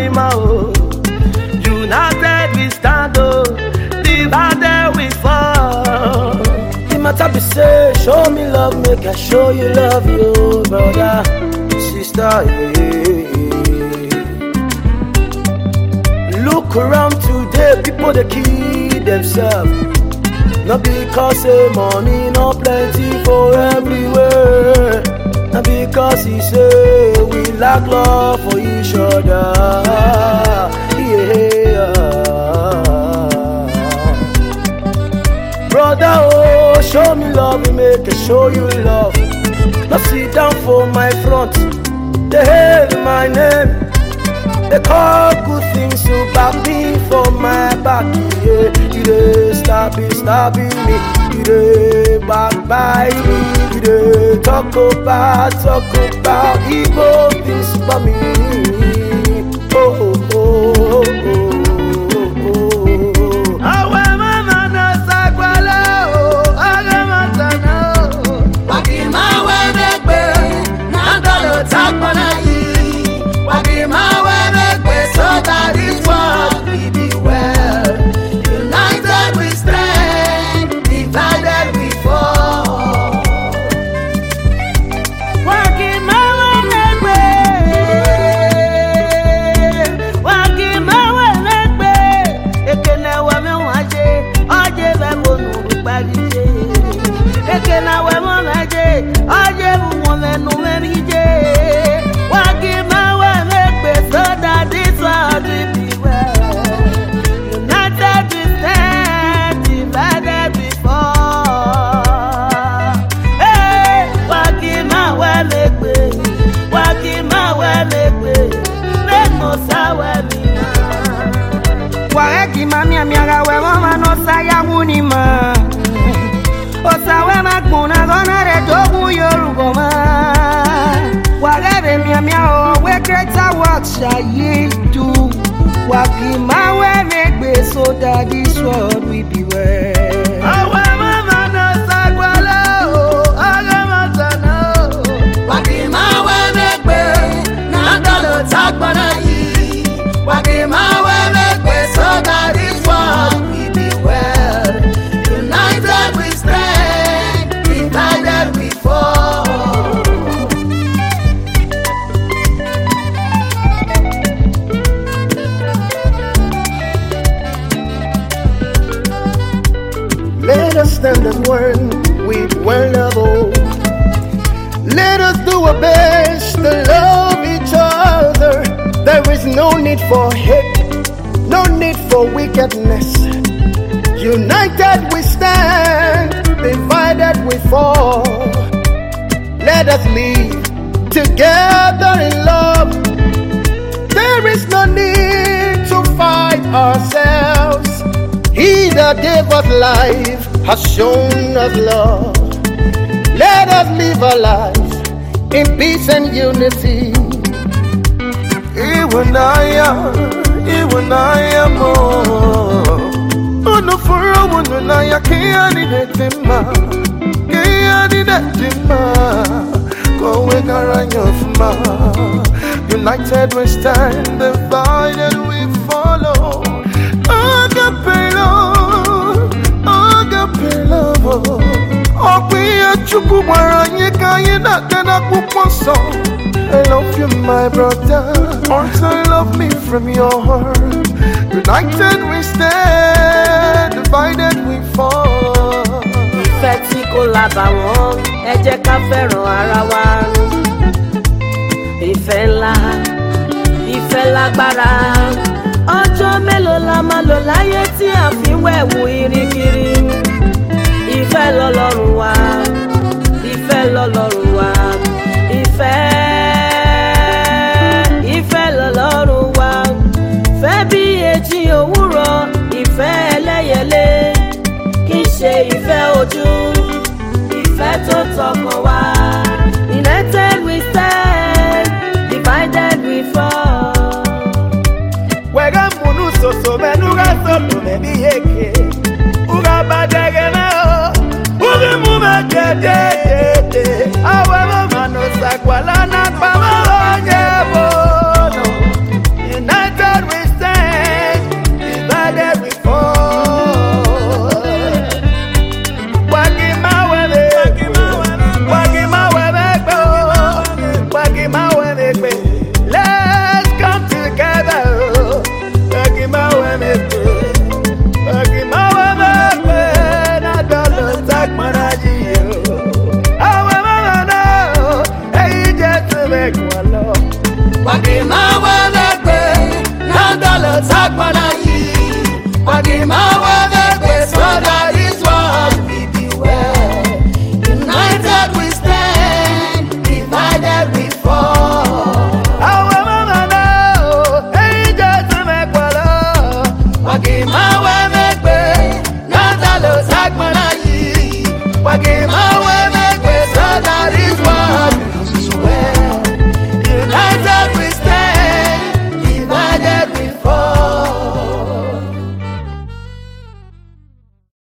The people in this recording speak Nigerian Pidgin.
anima o. United we stand o, divided we fall. The matter be say, show me love, make I show you love, you brother, sister. Yeah. Look around today, people they kill themselves. Not because say money no plenty for everywhere. Not because he say we lack love for each other. Yeah. Brother, oh, show me love, we make I show you love. Now sit down for my front, they hail my name. They call good things about me for my back. Yeah, you dey stab it, stabbing me. You dey backbite me. You dey talk about, talk about evil things for me. Oh, oh, oh, oh, oh, oh. Awe mama na sakwala, oh, aga matana, oh. Wakimawe megbe, nandalo takwana yi. Wakimawe megbe, so that is what we be well. United we stand, divided we fall. Wakimawe megbe, wakimawe megbe, ekene wa me waje, oje be mo nu gbarije. Ekene wa mo waje, oje bu mo me nu merije. Wakimawe megbe, so that this world will be well. United we stand, divided we fall. Hey, wakimawe megbe, wakimawe megbe, make no sawe mina. Wareki mamia miaga we mama no saya wunima Osawe magbona gona re dogun yorugo ma Warebe mia mia o we greater work shaye do Waki ma we megbe so that this world will be well Awe mama na sagbala o, aga matana o. Wakimawe megbe, nandalo takwana yi. Wakimawe megbe, so that is what we be well. United we stand, divided we fall. Let us stand as one with one love. oh. Let us do our best to love each other. There is no need for hate, no need for wickedness. United we stand, divided we fall. Let us live together in love. There is no need to fight ourselves. He that gave us life has shown us love. Let us live our lives in peace and unity. Iwanaya, Iwanaya mo. Uno for a one naya kiani netima, kiani netima. Going around your United we stand, divided we follow. Agape love, agape love. Ọ̀pìyẹ Chukwu gbara anyị ka anyị na-aga n'akwụkwọ nsọ. I love you, my brother. Also, love me from your heart. United we stand, divided we fall. ìfẹ́ tí kò lábàwọ́n ẹ jẹ́ ká fẹ́ràn ara wa. ìfẹ́ ńlá ìfẹ́ lágbára ọjọ́ mélòó la máa lò láyé tí a fi wẹ̀wù irikiri. ìfẹ́ lọ́lọ́run wa ìfẹ́ lọ́lọ́run wa ìfẹ́ ìfẹ́ lọ́lọ́run wa fẹ́ bí èjì òwúrọ̀ ìfẹ́ ẹlẹ́yẹlé kì í ṣe ìfẹ́ ojú ìfẹ́ tó tọkàn wá. united we stand divided we fall. Wega munu soso menuga solo mebi yeke Uga badege na o Ugi mume de de de de Awe mama no sakwala na pama onye bono United tagbana yìí wàgìmáwé mẹ́gbẹ́ so that this world will be well. United we stand, divided we fall. Àwọn mama náà, èyí jẹ́ tí mẹ́pàá lọ. Wàgìmáwé